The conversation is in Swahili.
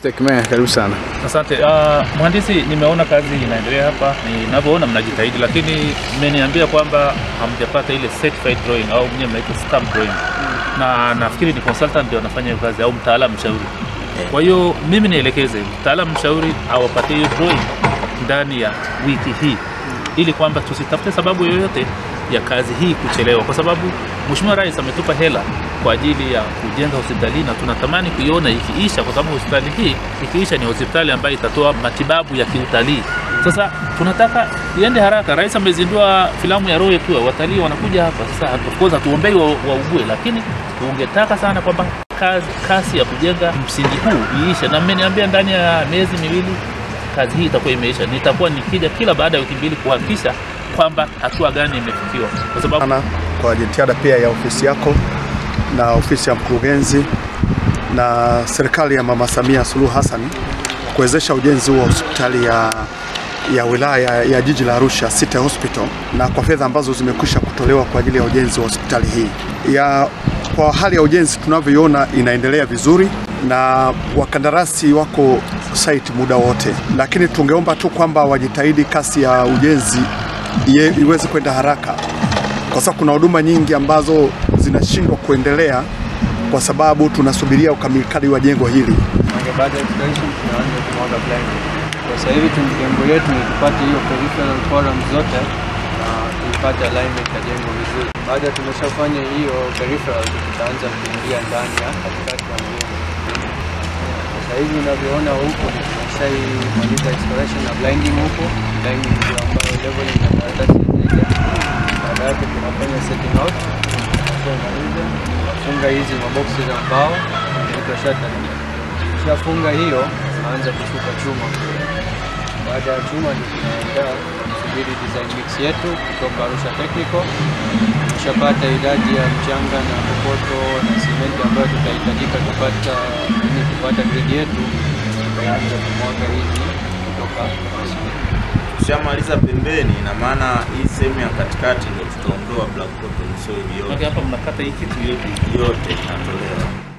Tekmea, karibu sana. Asante. Uh, mhandisi, nimeona kazi inaendelea hapa, ninavyoona mnajitahidi, lakini mmeniambia kwamba hamjapata ile certified drawing au mwenyewe mnaita stamp drawing, na nafikiri ni consultant ndio anafanya hiyo kazi au mtaalamu mshauri. Kwa hiyo mimi nielekeze mtaalamu mshauri awapatie hiyo drawing ndani ya wiki hii, ili kwamba tusitafute sababu yoyote ya kazi hii kuchelewa, kwa sababu Mheshimiwa Rais ametupa hela kwa ajili ya kujenga hospitali na tunatamani kuiona ikiisha, kwa sababu hospitali hii ikiisha ni hospitali ambayo itatoa matibabu ya kiutalii. Sasa tunataka iende haraka. Rais amezindua filamu ya Royal Tour, watalii wanakuja hapa. Sasa of course hatuombei wa- waugue, lakini tungetaka sana kwamba kazi, kasi ya kujenga msingi huu iishe, na mmeniambia ndani ya miezi miwili kazi hii itakuwa imeisha. Nitakuwa nikija kila baada ya wiki mbili kuhakikisha kwamba hatua gani imefikiwa, kwa sababu sana kwa jitihada pia ya ofisi yako na ofisi ya mkurugenzi na serikali ya Mama Samia Suluhu Hassan kuwezesha ujenzi wa hospitali ya, ya wilaya ya jiji la Arusha City Hospital na kwa fedha ambazo zimekwisha kutolewa kwa ajili ya ujenzi wa hospitali hii ya kwa hali ya ujenzi tunavyoiona inaendelea vizuri na wakandarasi wako site muda wote, lakini tungeomba tu kwamba wajitahidi kasi ya ujenzi iye- iweze kwenda haraka kwa sababu kuna huduma nyingi ambazo zinashindwa kuendelea kwa sababu tunasubiria ukamilikaji wa jengo hili. Mwanzo baada ya excavation tunaanza kumwaga blind. Kwa sasa hivi tu- lengo letu ni tupate hiyo peripheral columns zote na tuipate alignment ya jengo vizuri. Baada ya tumeshafanya hiyo peripheral, tutaanza kuingia ndani ya katikati ya mjengo. Sasa hivi unavyoona huko ni tumeshaimaliza excavation na blinding huko, blinding ndio ambayo leveling na karatasi inaja. Baada yake tunafanya setting out, tunamaliza tunafunga hizi maboksi za mbao inaitwa shuttering. Tukishafunga hiyo, tunaanza kushuka chuma. Baada ya chuma ndio tunaenda kusubiri design mix yetu kutoka Arusha Technical. Tushapata idadi ya mchanga na kokoto na simenti ambayo tutahitajika kupata ili kupata grade yetu, tutaanza kumwaga hizi kutoka Tushamaliza pembeni, ina maana hii sehemu ya katikati ndio tutaondoa black cotton soil Maana yote, hapa mnakata hii kitu yote yote inatolewa.